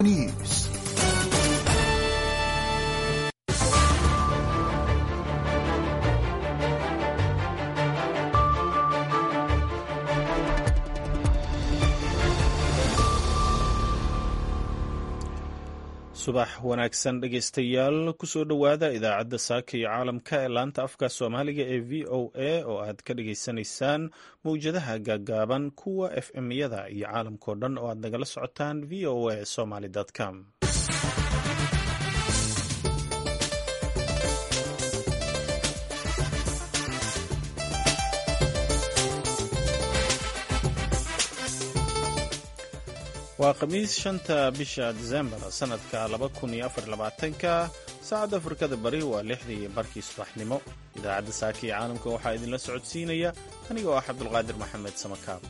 News. subax wanaagsan dhegaystayaal kusoo dhowaada idaacadda saaka iyo caalamka ee laanta afka soomaaliga ee v o a oo aad ka dhagaysanaysaan mawjadaha gaagaaban kuwa f m-yada iyo caalamkao dhan oo aad nagala socotaan v o a somaly com waa khamiis shanta bisha disembar sanadka laba kun iyo afar labaatanka saacadda afrikada bari waa lixdii barkii subaxnimo idaacadda saaka iyo caalamka waxaa idinla socodsiinaya aniga oo ah cabdulqaadir maxamed samakaab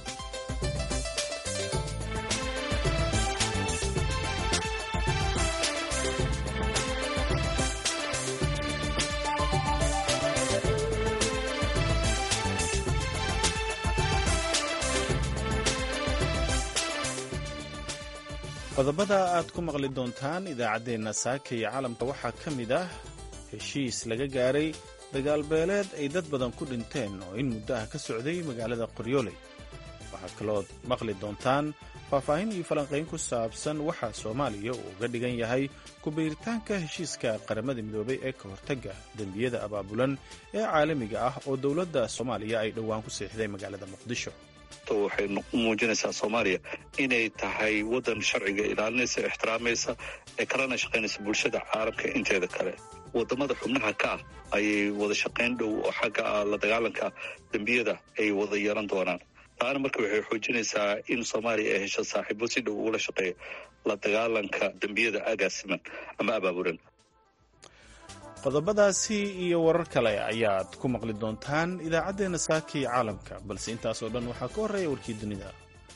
qodobada aad ku maqli doontaan idaacaddeenna saaka iyo caalamka waxaa ka mid ah heshiis laga gaaray dagaalbeeleed ay dad badan ku dhinteen oo in muddo ah ka socday magaalada qoryooley waxaa kaloo maqli doontaan faahfaahin iyo falanqayn ku saabsan waxaa soomaaliya uu uga dhigan yahay ku-biiritaanka heshiiska qaramada midoobay ee ka hortagga dembiyada abaabulan ee caalamiga ah oo dowladda soomaaliya ay dhowaan ku seexday magaalada muqdisho waxay muujinaysaa soomaaliya inay tahay waddan sharciga ilaalinaysa ixtiraamaysa ee kalena shaqaynaysa bulshada caalamka inteeda kale wadamada xubnaha ka ah ayay wada shaqayn dhow oo xagga la dagaalanka dembiyada ay wada yeelan doonaan taana marka waxay xoojinaysaa in soomaaliya ay hesho saaxiibo si dhow ugula shaqeeya la dagaalanka dembiyada agaasiman ama abaabulan qodobadaasi iyo warar kale ayaad ku maqli doontaan idaacaddeenna saaka iyo caalamka balse intaasoo dhan waxaa ka horreeya warkii dunida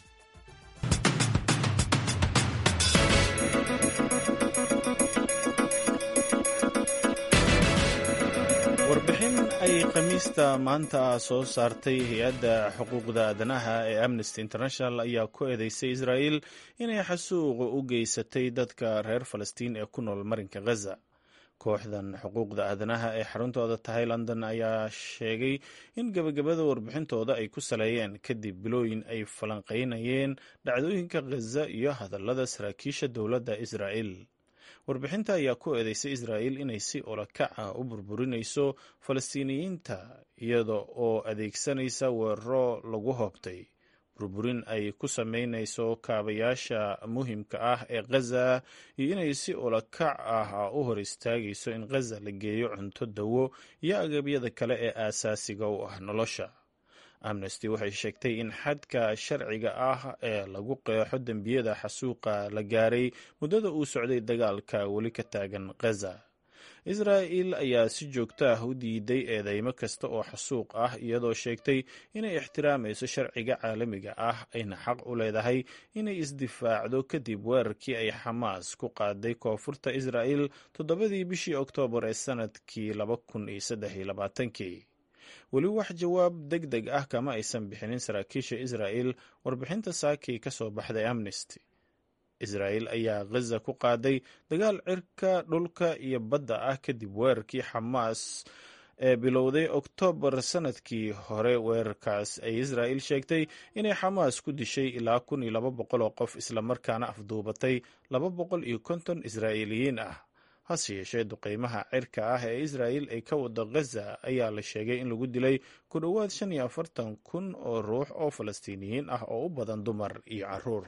warbixin ay khamiista maanta soo saartay hay-adda xuquuqda aadanaha ee amnesty international ayaa ku eedeysay israa'il inay xasuuqa u geysatay dadka reer falastiin ee ku nool marinka ghaza kooxdan xuquuqda aadanaha ee xaruntooda tahay london ayaa sheegay in gebagabada warbixintooda ay ku saleeyeen kadib bilooyin ay falanqaynayeen dhacdooyinka khaza iyo hadallada saraakiisha dowladda israa'il warbixinta ayaa ku eedeysay israa'il inay si olakac ah u burburinayso falastiiniyiinta iyada oo adeegsanaysa weeraro lagu hoobtay burburin ay ku samaynayso kaabayaasha muhimka ah ee khaza iyo inay si olakac ah u hor istaagayso in khaza la geeyo cunto dawo iyo agabyada kale ee aasaasiga u ah nolosha amnesty waxay sheegtay in xadka sharciga ah ee lagu qeexo dembiyada xasuuqa la gaaray muddada uu socday dagaalka weli ka taagan khaza israa'il ayaa si joogto ah u diiday eedeymo kasta oo xasuuq ah iyadoo sheegtay inay ixtiraamayso sharciga caalamiga ah ayna xaq u leedahay inay isdifaacdo kadib weerarkii ay xamaas ku qaaday koonfurta israa'il toddobadii bishii oktoobar ee sanadkii laba kun iyo saddex iyo labaatankii weli wax jawaab deg deg ah kama aysan bixinin saraakiisha israa'il warbixinta saakii ka soo baxday amnesty israa'il ayaa khaza ku qaaday dagaal cirka dhulka iyo badda ah kadib weerarkii xamaas ee bilowday oktoobar sanadkii hore weerarkaas ay israa'il sheegtay inay xamaas ku dishay ilaa kun iyo laba boqol oo qof islamarkaana afduubatay laba boqol iyo konton israa'iiliyiin ah hase yeeshee duqeymaha cirka ah ee israa'il ay ka wado khaza ayaa la sheegay in lagu dilay ku dhowaad shan iyo afartan kun oo ruux oo falastiiniyiin ah oo u badan dumar iyo caruur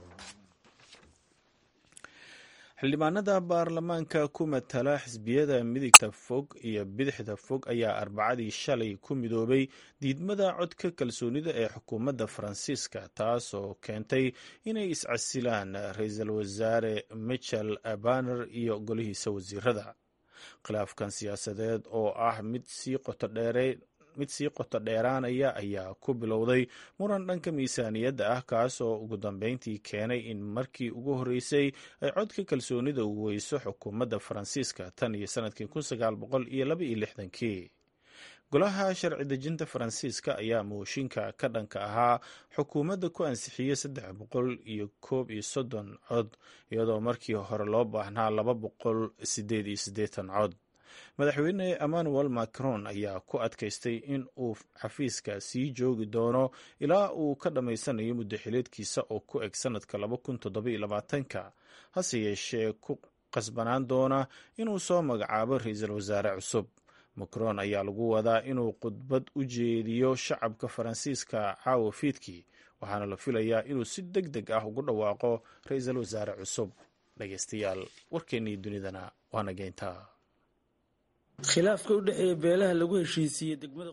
xildhibaanada baarlamaanka ku matala xisbiyada midigta fog iyo bidixda fog ayaa arbacadii shalay ku midoobay diidmada codka kalsoonida ee xukuumadda faransiiska taasoo keentay inay iscasilaan ra-iisul wasaare michel baner iyo golihiisa wasiirada khilaafkan siyaasadeed oo ah mid sii qoto dheere mid sii qoto dheeraanaya ayaa ku bilowday muran dhanka miisaaniyadda ah kaas oo ugu dambeyntii keenay in markii ugu horreysay ay codka kalsoonida weyso xukuumadda faransiiska tan iyo sanadkii kun sagaal boqol iyo laba iyo lixdankii golaha sharci dejinta faransiiska ayaa mooshinka ka dhanka ahaa xukuumadda ku ansixiyey saddex boqol iyo koob iyo soddon cod iyadoo markii hore loo baahnaa laba boqol sideed iyo siddeetan cod madaxweyne emmanuel macron ayaa ku adkaystay in uu xafiiska sii joogi doono ilaa uu ka dhammaysanayo muddo xileedkiisa oo ku eg sannadka laba kun toddobiyo labaatanka hase yeeshee ku qasbanaan doona inuu soo magacaabo ra-iisul wasaare cusub macron ayaa lagu wadaa inuu khudbad u jeediyo shacabka faransiiska caawa fiidkii waxaana la filayaa inuu si deg deg ah ugu dhawaaqo ra-iisul wasaare cusub dhegeystayaal warkeennii dunidana waana geyntaa khilaafka u dhexeeya beelaha lagu heshiisiiyey degmada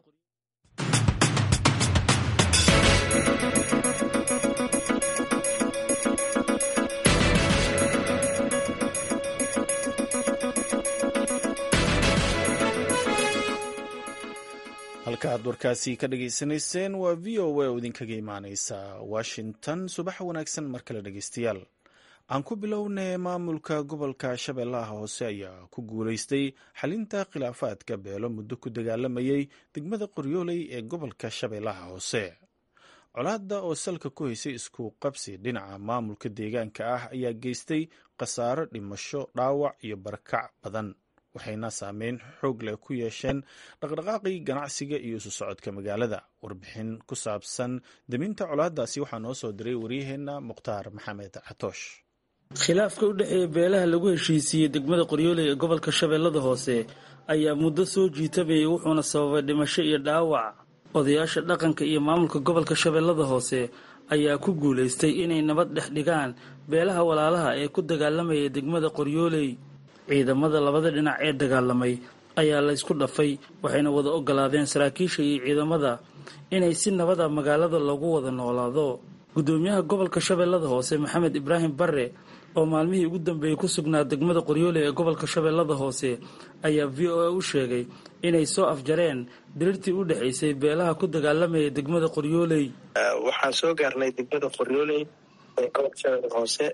halkaaad warkaasi ka dhageysanayseen waa v o a oo idinkaga imaaneysa washington subaxa wanaagsan mar kale dhegeystayaal aan ku bilownay maamulka gobolka shabeellaha hoose ayaa ku guuleystay xalinta khilaafaadka beelo muddo ku dagaalamayay degmada qoryooley ee gobolka shabeellaha hoose colaadda oo salka ku haysay isku qabsi dhinaca maamulka deegaanka ah ayaa geystay khasaaro dhimasho dhaawac iyo barakac badan waxayna saameyn xoog leh ku yeesheen dhaqdhaqaaqii ganacsiga iyo isu socodka magaalada warbixin ku saabsan deminta colaaddaasi waxaa noo soo diray waryaheenna mukhtaar maxamed catoosh khilaafka u dhexeeya beelaha lagu heshiisiiyey degmada qoryooley ee gobolka shabeellada hoose ayaa muddo soo jiitabayay wuxuuna sababay dhimasho iyo dhaawac odayaasha dhaqanka iyo maamulka gobolka shabeellada hoose ayaa ku guulaystay inay nabad dhex dhigaan beelaha walaalaha ee ku dagaalamaya degmada qoryooley ciidamada labada dhinac ee dagaalamay ayaa laysku dhafay waxayna wada ogolaadeen saraakiisha iyo ciidamada inay si nabada magaalada loogu wada noolaado gudoomiyaha gobolka shabeellada hoose maxamed ibraahim barre oo maalmihii ugu dambeeyey ku sugnaa degmada qoryooley ee gobolka shabeellada hoose ayaa v o a u sheegay inay soo afjareen dirirtii u dhexaysay beelaha ku dagaalamaya degmada qoryooley waxaan soo gaarnay degmada qoryooley ee gobolka shabeellada hoose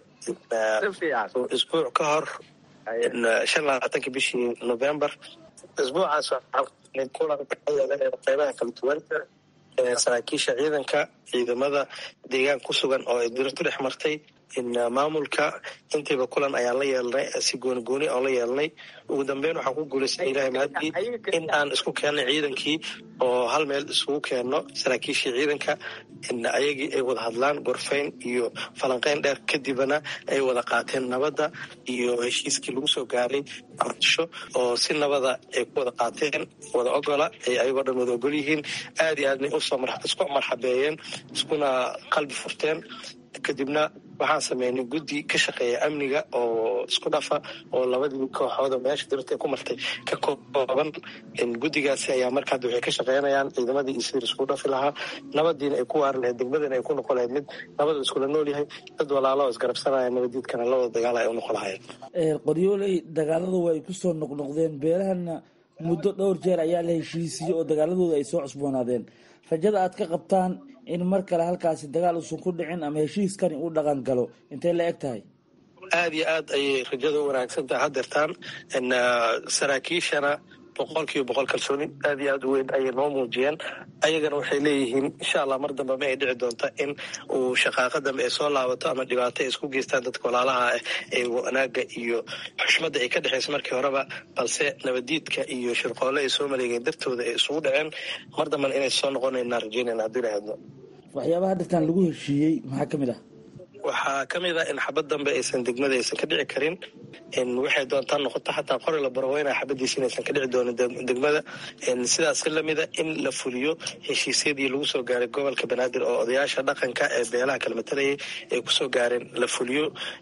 isbuuc ka hor shan labaatanki bishii november isbuucaas kulan qeybaha kala duwan saraakiisha ciidanka ciidamada deegaan ku sugan oo ay dirtu dhex martay maamulka intiiba kulan ayaan la yeelnay si gooni gooni oon la yeelnay ugu dambeyn waxaan ku guulaystay ilahay mahadii in aan isku keennay ciidankii oo hal meel isugu keenno saraakiishii ciidanka ayagii ay wada hadlaan gorfayn iyo falanqeyn dheer kadibna ay wada qaateen nabadda iyo heshiiskii lagu soo gaaray ardisho oo si nabada ay ku wada qaateen wada ogola ay ayagoo dhan wada ogol yihiin aad iyo aadna isku marxabeeyeen iskuna qalbi furteen kadibna waxaan sameynay guddi ka shaqeeya amniga oo isku dhafa oo labadii kooxooda meesha dirta ku martay ka kooban guddigaasi ayaa marka hadda waxay ka shaqeynayaan ciidamadii iyo sidii isku dhafi lahaa nabadiina ay ku waari lahayd degmadana ay ku noqon lahayd mid nabada iskula nool yahay dad walaalo oo isgarabsanaya nabadiidkana la wada dagaala ay u noqon lahayeen qoryooley dagaaladu way ku soo noqnoqdeen beelahana muddo dhowr jeer ayaa la heshiisiyey oo dagaaladooda ay soo cusboonaadeen rajada aad ka qabtaan in mar kale halkaasi dagaal uusan ku dhicin ama heshiiskani uu dhaqan galo intay la eg tahay aada iyo aad ayay rajada u wanaagsan tahay hadeertaan saraakiishana boqol kiiba boqol kalsooni aad iyo aad u weyn ayay noo muujiyeen ayagana waxay leeyihiin insha allah mar dambe ma ay dhici doonta in uu shaqaaqa dambe ay soo laabato ama dhibaato ay isku geystaan dadka walaalaha ah ee wanaaga iyo xushmadda ay ka dhexaysa markii horeba balse nabadiidka iyo shirqoole ay soo maleegeen dartooda ay isugu dhaceen mar dambena inay soo noqonaynaa rajeynayna haddii la hadlo waxyaabaha hadeertaan lagu heshiiyey maxaa ka mid ah waxaa ka mid ah in xabad dambe aysan degmada aysan ka dhici karin waxay doontaa noqoto xataa qori la barweyna xabadiisa inaysan ka dhici doonin degmada sidaas lamida in la fuliyo heshiisyadii lagu soo gaaray gobolka banaadir oo odayaasha dhaqanka ee beelaha kala matalayay ay kusoo gaareen la fuliyo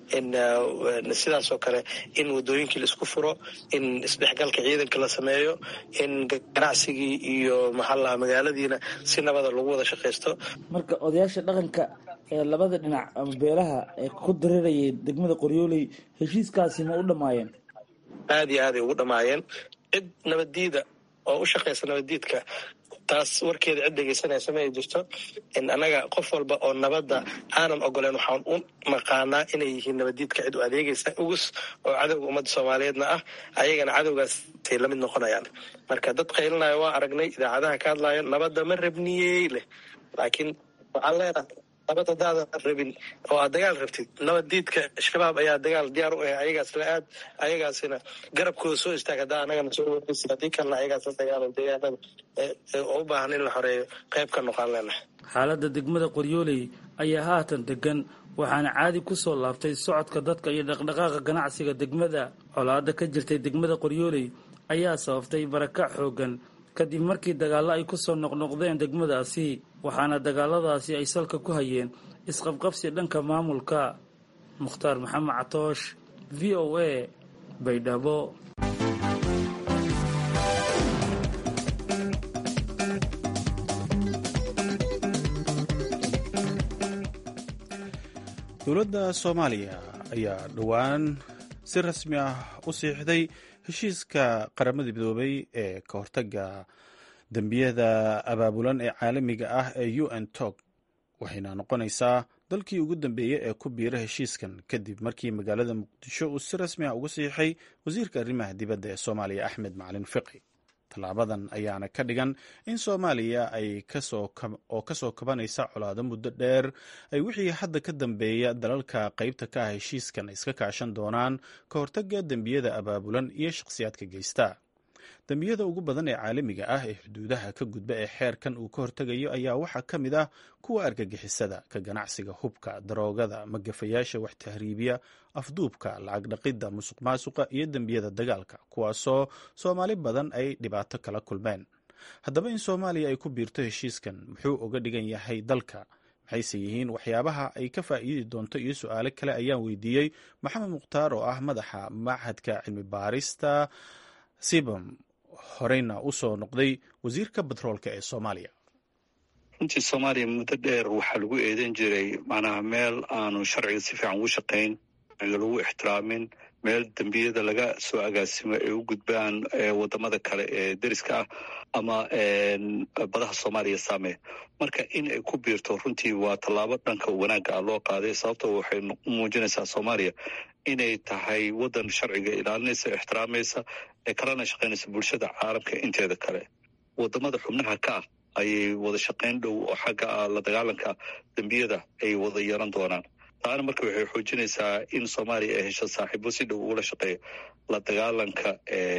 sidaasoo kale in wadooyinkii la isku furo in isdhexgalka ciidanka la sameeyo in ganacsigii iyo maxaalaha magaaladiina si nabada lagu wada shaqaysto marka odayaasha dhaqanka ee labada dhinac ama beelaha ee ku dareerayay degmada qoryooley heshiiskaasi ma u dhammaayeen aada iyo aaday ugu dhammaayeen cid nabaddiida oo u shaqaysa nabaddiidka taas warkeeda cid dhegeysanaysa ma ay jirto annaga qof walba oo nabadda aanan ogoleen waxaan u naqaanaa inay yihiin nabaddiidka cid u adeegaysa ugus oo cadowga ummadda soomaaliyeedna ah ayagana cadowgaasay lamid noqonayaan marka dad qaylinaya waa aragnay idaacadaha ka hadlaya nabadda ma rabniyey leh laakiin waxaan leenahay nabad hadaadan rabin oo aad dagaal rabtid nabaddiidka shabaab ayaa dagaal diyaar u ah ayagaas la aad ayagaasina garabkooda soo istaag haddaa anagana soo wargeysa haddii kalena ayagaas la dagaalo deegaanada oo u baahan in la xoreeyo qayb ka noqon leenahay xaaladda degmada qoryooley ayaa haatan degan waxaana caadi ku soo laabtay socodka dadka iyo dhaqdhaqaaqa ganacsiga degmada colaadda ka jirtay degmada qoryooley ayaa sababtay barakac xooggan kadib markii dagaallo ay ku soo noqnoqdeen degmadaasi waxaana dagaaladaasi ay salka ku hayeen isqabqabsi dhanka maamulka mukhtaar maxamed catoosh v o a baydhabo dowladda soomaaliya ayaa dhowaan si rasmi ah u siixday heshiiska qaramada midoobay ee ka hortaga dembiyada abaabulan ee caalamiga ah ee u n tog waxayna noqonaysaa dalkii ugu dambeeyey ee ku biira heshiiskan kadib markii magaalada muqdisho uu si rasmi ah uga siixay wasiirka arrimaha dibadda ee soomaaliya axmed macalin fiqi tallaabadan ayaana ka dhigan in soomaaliya ay oo kasoo kabanaysa colaado muddo dheer ay wixii hadda ka dambeeya dalalka qaybta ka ah heshiiskan iska kaashan doonaan ka hortaga dembiyada abaabulan iyo shakhsiyaadka geysta dembiyada ugu badan ee caalamiga ah ee xuduudaha ka gudba ee xeerkan uu ka hortegayo ayaa waxaa ka mid ah kuwa argagixisada ka ganacsiga hubka daroogada magafayaasha wax tahriibiya afduubka lacag dhaqidda musuq maasuqa iyo dembiyada dagaalka kuwaasoo soomaali badan ay dhibaato kala kulmeen haddaba in soomaaliya ay ku biirto heshiiskan muxuu uga dhigan yahay dalka maxayse yihiin waxyaabaha ay ka faa'iidi doonto iyo su-aalo kale ayaan weydiiyey maxamed mukhtaar oo ah madaxa machadka cilmi baarista sibam horeyna u soo noqday wasiirka batroolka ee soomaaliya runtii soomaaliya muddo dheer waxaa lagu eedan jiray macnaha meel aanu sharciga si fiican ugu shaqayn lagu ixtiraamin meel dembiyada laga soo agaasimo ay u gudbaan wadamada kale ee deriska ah ama badaha soomaaliya saameeya marka in ay ku biirto runtii waa tallaabo dhanka wanaagga ah loo qaaday sababto waxay u muujinaysaa soomaaliya inay tahay wadan sharciga ilaalinaysa ixtiraamaysa ee kalena shaqaynaysa bulshada caalamka inteeda kale wadamada xubnaha ka ah ayay wada shaqayn dhow oo xagga ah la dagaalanka dembiyada ay wada yeelan doonaan taana marka waxay xoojinaysaa in soomaaliya ay hesho saaxiibo si dhow ugula shaqeeya la dagaalanka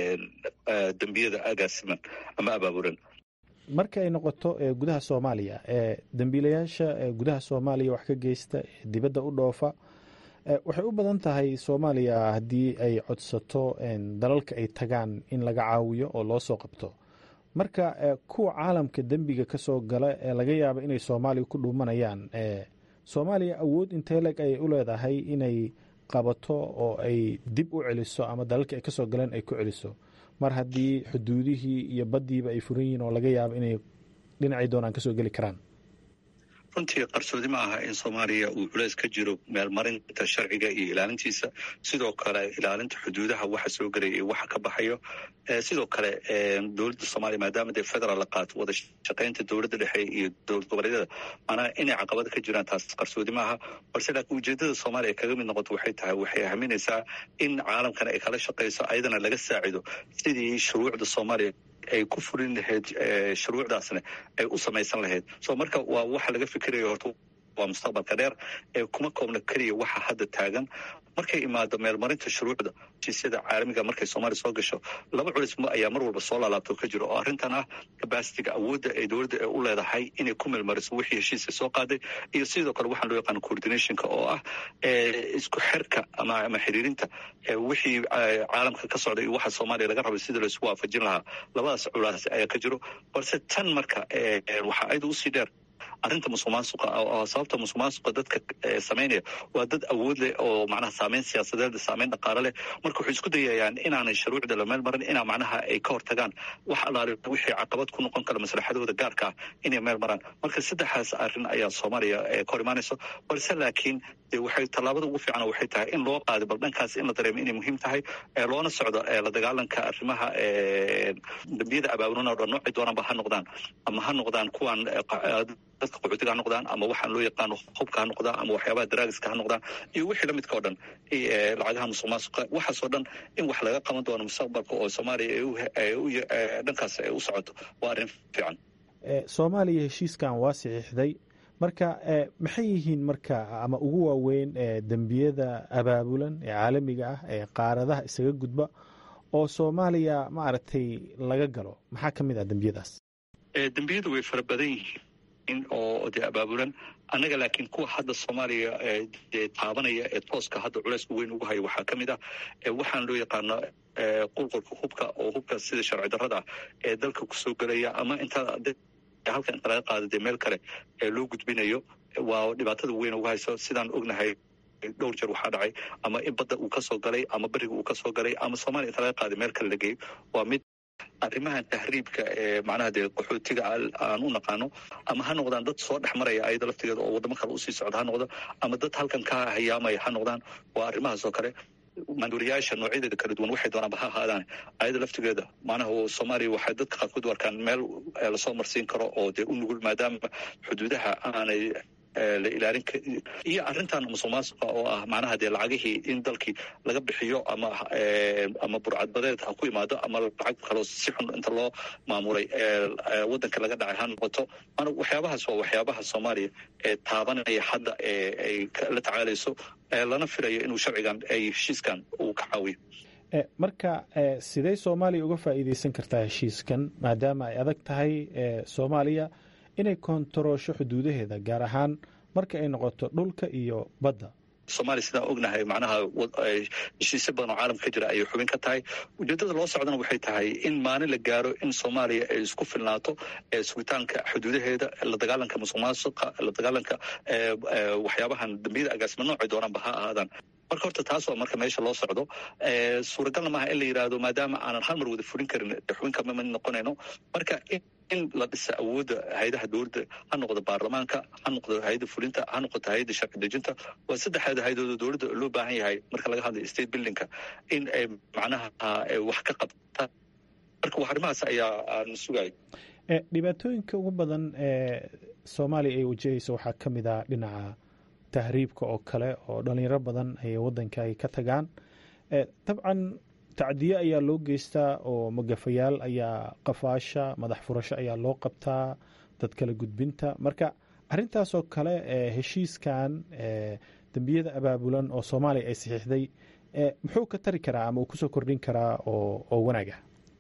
dembiyada agaasiman ama abaabulan marka ay noqoto gudaha soomaaliya dembiilayaasha gudaha soomaaliya wax ka geysta dibadda u dhoofa waxay u badan tahay soomaaliya haddii ay codsato dalalka ay tagaan in laga caawiyo oo loo soo qabto marka kuwa caalamka dembiga ka soo gala ee laga yaaba inay soomaaliya ku dhuumanayaan soomaaliya awood intee leg ayay u leedahay inay qabato oo ay dib u celiso ama dalalka ay kasoo galeen ay ku celiso mar haddii xuduudihii iyo baddiiba ay furan yihiin oo laga yaabo inay dhinacii doonaan kasoo geli karaan runtii qarsoodi ma aha in soomaaliya uu culeys ka jiro meelmarinta sharciga iyo ilaalintiisa sidoo kale ilaalinta xuduudaha waxa soo gelaya iyo waxa ka baxayo sidoo kale dowladda soomaaliya maadaama dee federaal la qaato wada shaqaynta dowladda dhexe iyo dowlad goboleedyada maanaa inay caqabada ka jiraan taas qarsoodi ma aha balse laakiin ujeedada soomaaliya kaga mid noqoto waxay tahay waxay haminaysaa in caalamkana ay kala shaqayso ayadana laga saacido sidii shuruucda soomaaliya ay ku fulin lahayd shuruucdaasna ay u samaysan lahayd so marka waa waxa laga fikirayo horta waa mustaqbalka dheer ee kuma koobna keliya waxa hadda taagan markay imaado meelmarinta shuruucda heshiisyada caalamiga markay soomaaliya soo gasho laba culis ayaa mar walba soo laalaabto ka jiro oo arrintan ah kabasitiga awoodda ay dowladda u leedahay inay ku meelmariso wixii heshiiska soo qaaday iyo sidoo kale waxaan loo yaqaano coordinationka oo ah isku xirka ama ama xiriirinta wixii caalamka ka socda iyo waxa soomaaliya laga rabay sida laisku waafajin lahaa labadaas culaas ayaa ka jiro balse tan marka waxaa ayada usii dheer arrinta musuqmaasuqa sababta musuqmaasuqa dadka samaynaya waa dad awood leh oo macnaha saameyn siyaasadeed saameyn dhaqaale leh marka waxay isku dayayaan inaanay shuruucda la meel marin inaa macnaha ay ka hortagaan wax allaale wixii caqabad ku noqon kara maslaxadooda gaarka ah inay meel maraan marka saddexaas arrin ayaa soomaaliya ka hor imaanayso balse laakiin de waxay tallaabada ugu fiican waxay tahay in loo qaado bal dhankaas in la dareemo inay muhiim tahay loona socdo la dagaalanka arrimaha dambiyada abaabulan oo dhan noocay doonaanba ha noqdaan ama ha noqdaan kuwan dadka qaxootiga ha noqdaan ama waxaan loo yaqaano hubka ha noqdaan ama waxyaabaha daraagiska ha noqdaan iyo wixii lamidka oo dhan lacagaha musuq maasuqa waxaasoo dhan in wax laga qaban doono mustaqbalka oo soomaaliya dhankaas ay u socoto waa arrin fiican soomaaliya heshiiskan waa saxiixday marka maxay yihiin marka ama ugu waaweyn dembiyada abaabulan ee caalamiga ah ee qaaradaha isaga gudba oo soomaaliya maaragtay laga galo maxaa ka mid ah dembiyadaas dembiyadu way fara badan yihiin oo dee abaabulan annaga laakiin kuwa hadda soomaaliya dee taabanaya ee tooska hadda culeysku weyn ugu haya waxaa ka mid ah waxaan loo yaqaano qulqulka hubka oo hubka sida sharci darrada ee dalka kusoo gelaya ama inta halka inta laga qaada dee meel kale ee loo gudbinayo waa dhibaatada weyn ugu hayso sidaan ognahay dhowr jeer waxaa dhacay ama in badda uu kasoo galay ama beriga uu kasoo galay ama soomaaliya inta laga qaaday meel kale la geeyo waa mid arrimahan tahriibka ee macnaha dee qaxootiga aan u naqaano ama ha noqdaan dad soo dhex maraya ayada laftigeeda oo waddamo kale usii socda ha noqdo ama dad halkan ka hayaamaya ha noqdaan waa arrimahaas oo kale maanduuriyaasha noocyadeeda kala duwan waxay doonaanba ha ahaadaan ayada laftigeeda macnaha soomaaliya waxay dadka qaarkood u arkaan meel lasoo marsiin karo oo dee u nugul maadaama xuduudaha aanay la ilaalin iyo arrintan musuq maasuqa oo ah macnaha dee lacagihii in dalkii laga bixiyo ama ama burcadbadeed ha ku imaado ama lacag kaloo si xun inta loo maamulay waddanka laga dhacay ha noqoto waxyaabahaas waa waxyaabaha soomaaliya ee taabanaya hadda ay la tacaalayso lana filayo inuu sharcigan ay heshiiskan uu ka caawiyo marka sidee soomaaliya uga faa'iideysan kartaa heshiiskan maadaama ay adag tahay soomaaliya inay koontaroosho xuduudaheeda gaar ahaan marka ay noqoto dhulka iyo badda soomaaliya sidaan ognahay macnaha heshiisyo badan oo caalamka ka jira ayay xubin ka tahay ujeeddada loo socdana waxay tahay in maalin la gaaro in soomaaliya ay isku filnaato sugitaanka xuduudaheeda la dagaalanka musuq maasuqa la dagaalanka waxyaabahan dambiyada agaasima noocay doonaanba ha ahaadaan marka horta taas waa marka meesha loo socdo suuragalna maaha in la yidhaahdo maadaama aanan hal mar wada fulin karin xubinka ma noqonayno marka in la dhisa awoodda hay-adaha dowladda ha noqdo baarlamaanka ha noqdo hay-adda fulinta ha noqoto hay-adda sharci dejinta waa saddexeeda hay-adooda dowladda loo baahan yahay marka laga hadlayo state buildingka in ay macnaha wax ka qabta marka arrimahaas ayaa aan sugaya dhibaatooyinka ugu badan ee soomaaliya ay wajahayso waxaa ka mid ah dhinaca tahriibka oo kale oo dhalinyaro badan ay waddanka ay ka tagaan dabcan tacdiye ayaa loo geystaa oo magafayaal ayaa qafaasha madax furasho ayaa loo qabtaa dad kala gudbinta marka arintaasoo kale heshiiskan dembiyada abaabulan oo soomaaliya ay saxiixday muxuu ka tari karaa ama uu kusoo kordhin karaa oo wanaaga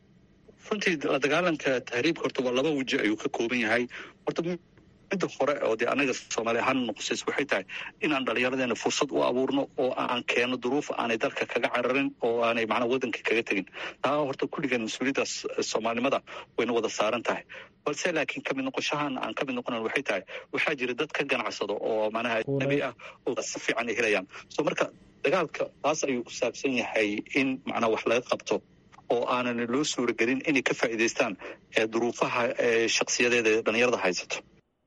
runtii la dagaalanka tahriibka horta waa laba weji ayuu ka kooban yahay horta midda hore oo dee anaga soomaaliya ahaan noqosays waxay tahay inaan dhallinyaradeena fursad u abuurno oo aan keeno duruuf aanay dalka kaga cararin oo aanay macnaa waddanka kaga tegin taa horta kulligan mas-uuliyaddaas soomaalinimada wayna wada saaran tahay balse laakiin kamid noqoshahan aan kamid noqonan waxay tahay waxaa jira dad ka ganacsado oo macnaha nabi ah oo si fiican ay helayaan so marka dagaalka taas ayuu ku saabsan yahay in macnaa wax laga qabto oo aanan loo suuragelin inay ka faa'iidaystaan duruufaha shaksiyadeeda ee dhallinyarada haysato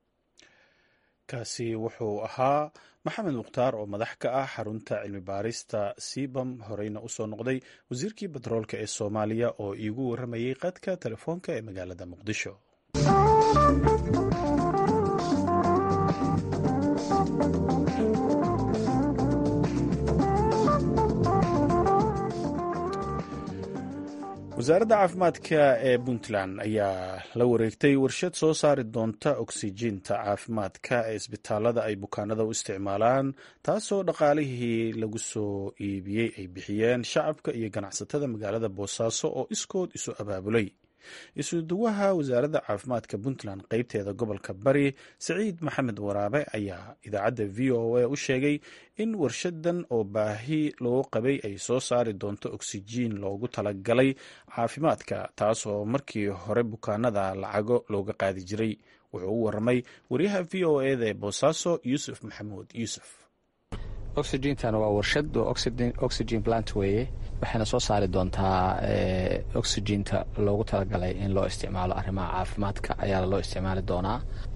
kaasi wuxuu ahaa maxamed mukhtaar oo madax ka ah xarunta cilmi baarista sibam horeyna usoo noqday wasiirkii batroolka ee soomaaliya oo iigu warramayey qadka telefoonka ee magaalada muqdisho wasaaradda caafimaadka ee puntland ayaa la wareegtay warshad soo saari doonta oksijiinta caafimaadka ee isbitaalada ay bukaanada u isticmaalaan taasoo dhaqaalihii lagu soo iibiyey ay bixiyeen shacabka iyo ganacsatada magaalada boosaaso oo iskood isu abaabulay isuduwaha wasaaradda caafimaadka puntland qeybteeda gobolka bari siciid maxamed waraabe ayaa idaacadda v o a u sheegay in warshadan oo baahi loo qabay ay soo saari doonto oksijiin loogu talagalay caafimaadka taasoo markii hore bukaanada lacago looga qaadi jiray wuxuu u waramay wariyaha v o eda ee boosaaso yuusuf maxamuud yuusuf oxygentan waa warshad oo oxygen plant weeye waxayna soo saari doontaa oxygenta loogu talagalay in loo isticmaalo arrimaha caafimaadka ayaa loo isticmaali doonaa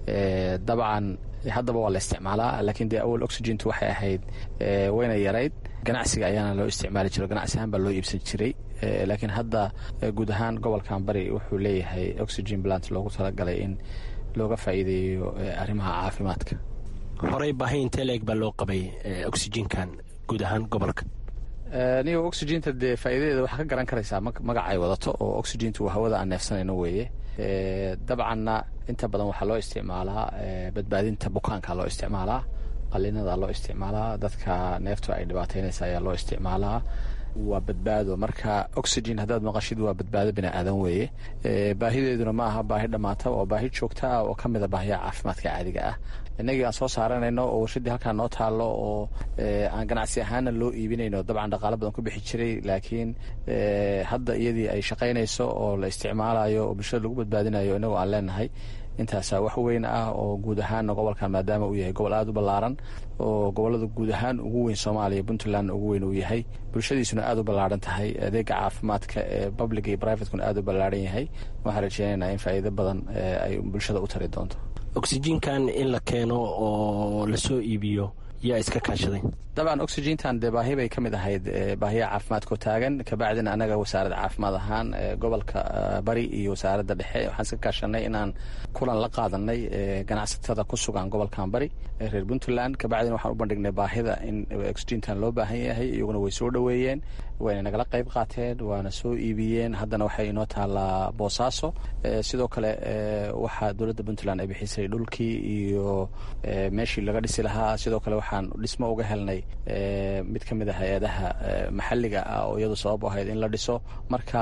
dabcan haddaba waa la isticmaalaa laakiin dee awal oxygentu waxay ahayd wayna yarayd ganacsiga ayaana loo isticmaali jiro ganacsi ahaan baa loo iibsan jiray laakiin hadda guud ahaan gobolkan bari wuxuu leeyahay oxygen plant loogu talagalay in looga faa'iideeyo arrimaha caafimaadka horey baahi intee leeg baa loo qabay oxygenkan guud ahaan gobolka nigo oxygenta dee faa'iidadeeda waxaa ka garan karaysaa magaca ay wadato oo oxygentu waa hawada aan neefsanayno weeye dabcanna inta badan waxaa loo isticmaalaa badbaadinta bukaanka loo isticmaalaa qalinada loo isticmaalaa dadka neeftu ay dhibaataynaysa ayaa loo isticmaalaa waa badbaado marka oxygen haddaad maqashid waa badbaado bini aadan weeye baahideeduna ma aha baahi dhammaata waa baahi joogta ah oo ka mida baahiyaha caafimaadka caadiga ah innagii aan soo saaranayno oo warshaddii halkaa noo taallo oo aan ganacsi ahaana loo iibinayno dabcan dhaqaalo badan ku bixi jiray laakiin hadda iyadii ay shaqaynayso oo la isticmaalayo oo bulshada lagu badbaadinayo innagoo aan leenahay intaasaa wax weyn ah oo guud ahaanna gobolkan maadaama uu yahay gobol aada u ballaaran oo gobolada guud ahaan ugu weyn soomaaliya puntland ugu weyn uu yahay bulshadiisuna aada u ballaaran tahay adeega caafimaadka ee public iyo privatekuna aada u ballaaran yahay waxaan rajeynaynaa in faa'iido badan ay bulshada u tari doonto oxygenkan in la keeno oo lasoo iibiyo yaa iska kaashaday dabcan oxygentan dee baahi bay ka mid ahayd baahiyaha caafimaadkao taagan kabacdina anaga wasaaradda caafimaad ahaan gobolka bari iyo wasaaradda dhexe waxaan iska kaashanay inaan kulan la qaadanay ganacsatada ku sugan gobolkan bari reer puntland kabacdina waxaan u bandhignay baahida in oxygentan loo baahan yahay iyaguna way soo dhoweeyeen wayna nagala qayb qaateen waana soo iibiyeen haddana waxay inoo taalaa boosaaso sidoo kale waxaa dowladda puntland ay bixisay dhulkii iyo meeshii laga dhisi lahaa sidoo kale waxaan dhismo uga helnay mid ka mid a hay-adaha maxalliga ah oo iyadu sabab u ahayd in la dhiso marka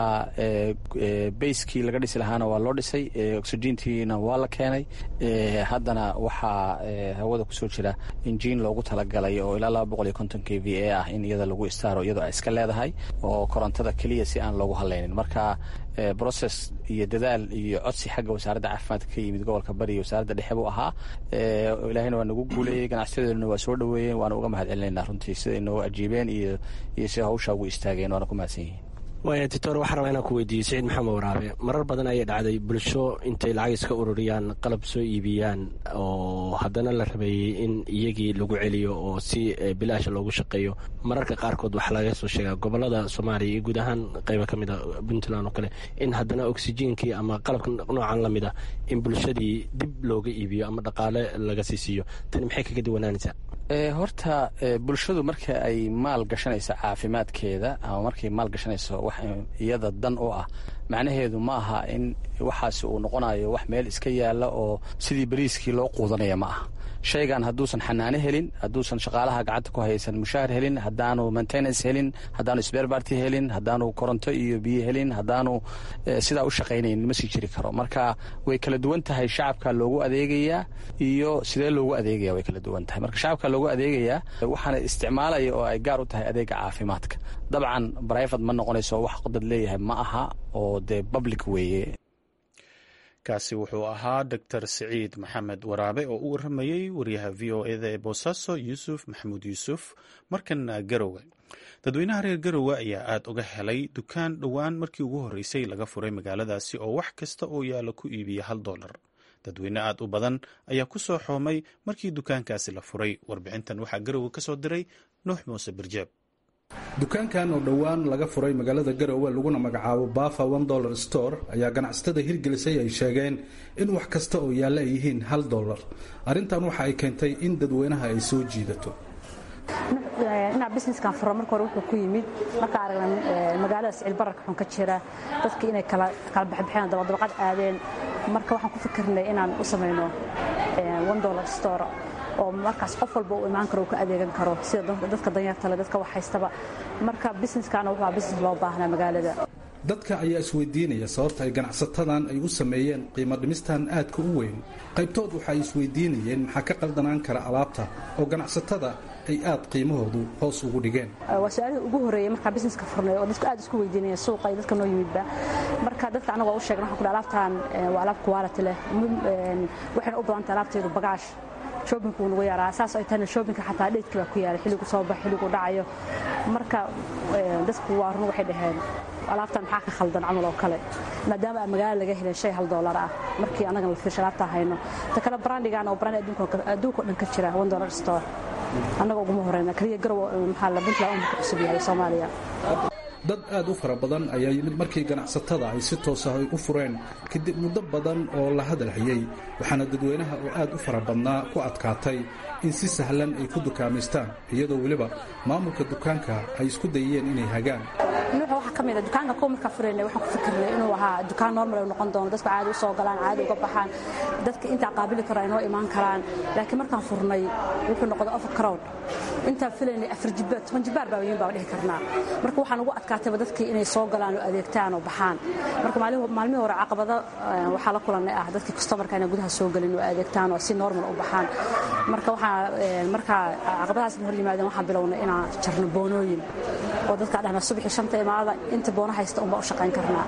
bayskii laga dhisi lahaana waa loo dhisay oxygentiina waa la keenay haddana waxaa hawada kusoo jira injiin loogu talagalay oo ilaa laba boqol iyo konton k v a ah in iyada lagu istaaro iyadoo ay iska leedahay oo korontada keliya si aan loogu hadlaynin marka brocess iyo dadaal iyo codsi xagga wasaaradda caafimaadka ka yimid gobolka bari iyo wasaaradda dhexe buu ahaa ilaahayna waa nagu guuleeyey ganacsiyadeeduna waa soo dhoweeyeen waana uga mahad celinaynaa runtii siday inoo ajiibeen iyo iyo sida hawshaa ugu istaageen waana ku mahadsan yihiin waaya titor waxaan rabaa inaan ku weydiiyey siciid maxamed waraabe marar badan ayay dhacday bulsho intay lacag iska ururiyaan qalab soo iibiyaan oo haddana la rabeeyey in iyagii lagu celiyo oo si bilaasha loogu shaqeeyo mararka qaarkood waxaa laga soo sheegaa gobolada soomaaliya iyo guud ahaan qayba ka mid a puntland oo kale in haddana oxygenkii ama qalabka noocan la mid ah in bulshadii dib looga iibiyo ama dhaqaale laga sii siiyo tani maxay kaga duwanaanaysaa horta bulshadu marka ay maal gashanayso caafimaadkeeda ama markay maal gashanayso wax iyada dan u ah macnaheedu ma aha in waxaasi uu noqonayo wax meel iska yaalla oo sidii bariiskii loo quudanaya ma aha shaygan hadduusan xanaano helin hadduusan shaqaalaha gacanta ku haysan mushaahar helin haddaanu maintenance helin haddaanu sberbarty helin haddaanu koronto iyo biyo helin haddaanu sidaa u shaqaynayn ma sii jiri karo marka way kala duwan tahay shacabka loogu adeegayaa iyo sidee loogu adeegaya way kala duwan tahay marka shacabka loogu adeegayaa waxaana isticmaalaya oo ay gaar u tahay adeega caafimaadka dabcan brivate ma noqonayso wax dad leeyahay ma aha oo dee public weeye kaasi wuxuu ahaa doctor siciid maxamed waraabe oo u waramayey wariyaha v o eda ee boosaaso yuusuf maxamuud yuusuf markana garowe dadweynaha reer garowe ayaa aada uga helay dukaan dhowaan markii ugu horreysay laga furay magaaladaasi oo wax kasta oo yaalla ku iibiya hal dollar dadweyne aada u badan ayaa ku soo xoomay markii dukaankaasi la furay warbixintan waxaa garowe ka soo diray nuux muuse birjeeb dukaankan oo dhowaan laga furay magaalada garowe laguna magacaabo bafa one dollar store ayaa ganacsatada hirgelisay ay sheegeen in wax kasta oo yaalla ay yihiin hal dollar arrintan waxa ay keentay in dadweynaha ay soo jiidato dhinac businesskan furo marka hore wuxuu ku yimid marka aragna magaalada sicil bararka xun ka jira dadkii inay kala baxbaxeen dabadabaqad aadeen marka waxaan ku fikirnay inaan u samayno one dollar store oo markaas qof walba u imaan karo uu ka adeegan karo sida dadka danyartale dadka wax haystaba marka businesskaana wuxuu ahaa business loo baahnaa magaalada dadka ayaa isweydiinaya sababta ay ganacsatadan ay u sameeyeen qiimo dhimistan aadka u weyn qaybtood waxa ay isweydiinayeen maxaa ka qaldanaan kara alaabta oo ganacsatada ay aad qiimahoodu hoos ugu dhigeen waa su-aalihii ugu horreeyey markaa busineska furnay oo dadku aad isku weydiinaya suuqa iyo dadka noo yimidba marka dadka anaga waa u sheegna waxaan ku dhaha alaabtaan waa alaab quality leh waxayna u badantay alaabteedu bagaash shoobinku wuu nagu yaraa saas ay tahayna shoobinka xataa dheedkii baa ku yaala xilligu soo bax xilligu dhacayo marka dadku waa run waxay dhaheen alaabtan maxaa ka khaldan camal oo kale maadaama aan magaala laga helin shay hal doolar ah markii annagan la fiirsha alaabtaa hayno ta kale brandigan oo brand adduunka o dhan ka jira one dollar store annaga uguma horeyna kaliya garow maxaa la puntland umka cusub yahay soomaaliya dad aad u fara badan ayaa yimid markii ganacsatada ay si toos ah ay u fureen kadib muddo badan oo la hadalhayey waxaana dadweynaha oo aad u fara badnaa ku adkaatay in si sahlan ay ku dukaamaystaan iyadoo weliba maamulka dukaanka ay isku dayeen inay hagaan nuuxa waxaa ka mid a dukaanka kuwa markaa furaynay waxaan ku fikirnay inuu ahaa dukaan normal ay noqon doono dadku caadi u soo galaan caadi uga baxaan dadka intaa qaabili karo ay noo imaan karaan laakiin markaan furnay wuxuu noqday offer crowd intaan filaynay afar jibbaar toban jibbaar baa weyn baa dhihi karnaa marka waxaan ugu adkaatayba dadkii inay soo galaan oo adeegtaan oo baxaan marka maalmihii hore caqabado waxaa la kulannay ah dadkii customarka inay gudaha soo gelin oo adeegtaan oo si normal u baxaan marka waxaa markaa caqabadahaas hor yimaadeen waxaan bilownay inaan jarno boonooyin oo dadkaa dhahna subaxii shanta imaada inta boono haysta unbaa u shaqayn karnaa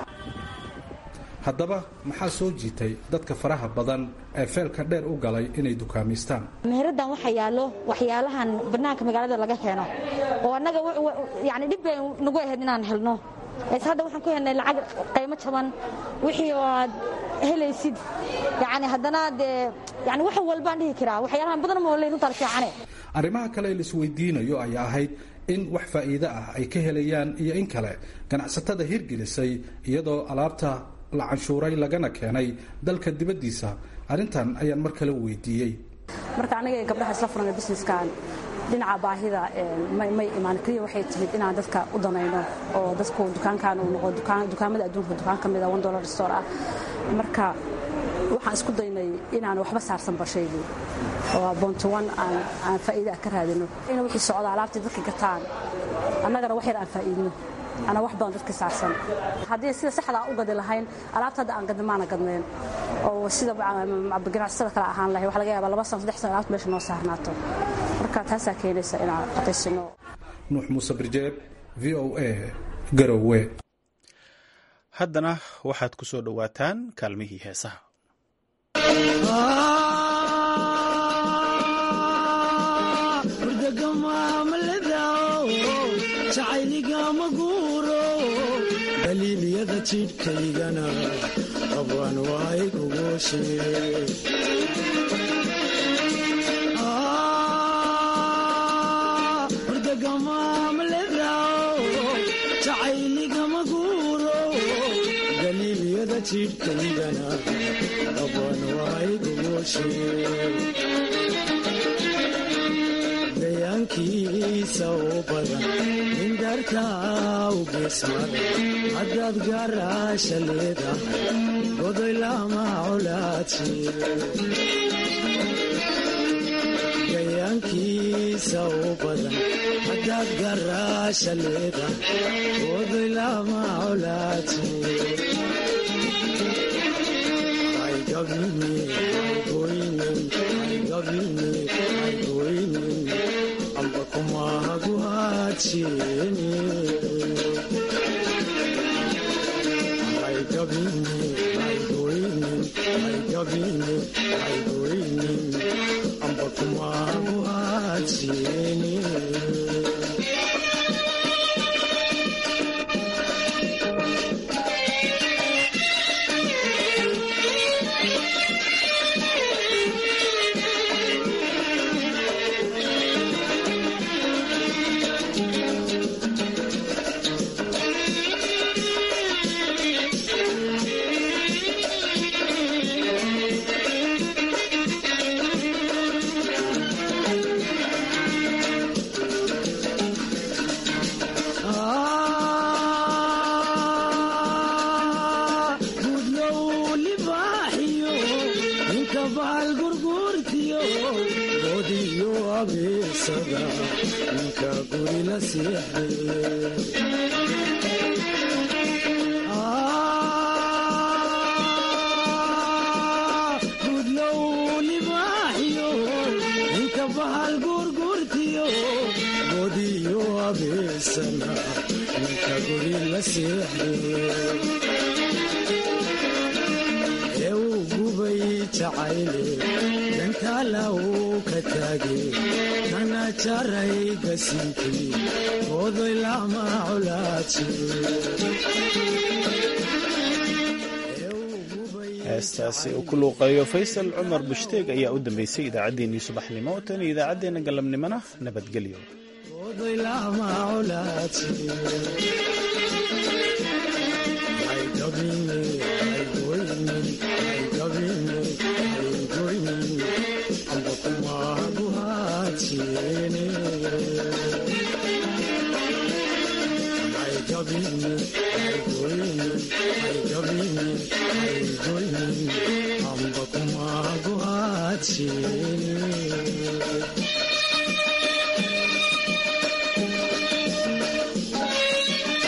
haddaba maxaa soo jiitay dadka faraha badan ee feelka dheer u galay inay dukaamaystaan meheraddan waxaa yaallo waxyaalahan bannaanka magaalada laga keeno oo annaga yani dhib bay nagu ahayd inaan helno s hadda waxaan ku helnay lacag qaymo jaban wixii oo aad helaysid yani haddana dee yani wax walbaan dhihi karaa waxyaalahan badan mooley runtaa la fiicane arrimaha kale la isweydiinayo ayaa ahayd in wax faa'iide ah ay ka helayaan iyo in kale ganacsatada hirgelisay iyadoo alaabta la canshuuray lagana keenay dalka dibaddiisa arrintan ayaan mar kale weydiiyey marka aniga gabdhaha isla furana businesskan dhinaca baahida may imaan keliya waxay timid inaan dadka u danayno oo dadku dukaankan uu noqo dukaamada adduunka dukaan ka mida one dollar store ah marka waxaan isku daynay inaan waxba saarsanba shaygii oo boonto one aan faa'iida ah ka raadino in wixii socda alaabtii dadka gataan annagana wax yar aan faa'iidno ana wax badan dadka saarsan haddii sida saxda u gadi lahayn alaabta hadda aan gadna maana gadnayn oo sida ganacsatada kale ahaan lahay waxa laga yaabaa laba sano saddex sano alaabta meesha noo saarnaato marka taasaa keenaysa inaan qatisino nuux muuse birjeeb v o a garowe haddana waxaad ku soo dhowaataan kaalmihii heesaha daliilyada jidhkaygana qabaan waay gugushe jacayligama guuro daliilyada jidhkaygana qabaan waay gugushe dayaankiisa u badan indartaa u geesmada haddaad gaaraasha leedahay godoy lama colaadsi dayaankiisa u badan haddaad gaaraasha leedahay godoy lama colaadsi amba kumahagu hadshiini amba kumahagu hadshiini gudlow libaaxiyo ninka bahal guurguurtiyo sariir la seexdee ee uu gubay jacayle dantaala uu ka taage kana jaray gasinkii ooday lama colaaji heestaasi uu ku luuqeeyo faysal cumar bushdeeg ayaa u dambeysay idaacaddeenii subaxnimo tan iyo idaacaddeenna galabnimona nabadgelyo ooday lama colaaji hay gabine hay goyne hay gabine hay goyne amba kumaagu haajiene hay gabine hay goyne hay gabine hay goyne amba kumaagu haajiene